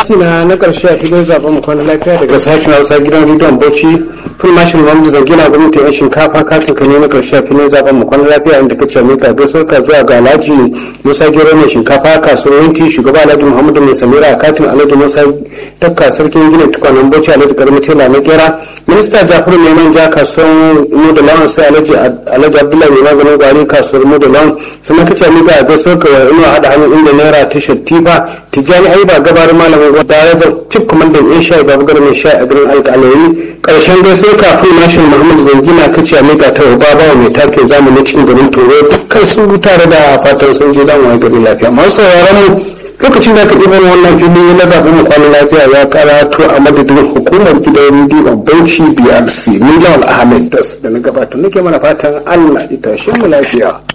kati na na karshe a filin zaben mu kwana lafiya daga sashen hausa gidan rediyon bauchi fil mashin wanda zangina gwamnati yan shinkafa katin ka ne na karshe a filin zaben mu kwana lafiya inda kace mai ka gaisuwar ka zuwa ga alhaji musa gero mai shinkafa kasuwar winti shugaba alhaji muhammadu mai samira a katin alhaji musa takka sarkin gina tukwanen bauchi alhaji karmi tela na gera minista jafaru mai manja kasuwar mu da lawan sai alhaji abdullahi mai maganin gwari kasuwar mu da lawan sannan kace mai ka gaisuwar ka ina hada hannu inda naira tashar tifa tijjani aiba gabarin malamin gwada ya zan cif kwamandan yan sha'i babu gara mai sha'i a garin alƙalayi ƙarshen gaisuwar kafin mashin muhammad zangina kace a miƙa ta uba bawa mai takin zamani cikin garin toro dukkan sun tare da fatan sun je zamu gari lafiya masu sauraron mu lokacin da aka ɗibar wannan fili na zaɓen mu kwanan lafiya ya karatu a madadin hukumar gidan rediyon bauchi brc miliyan ahmed das da na gabatar nake mana fatan allah ita shi mu lafiya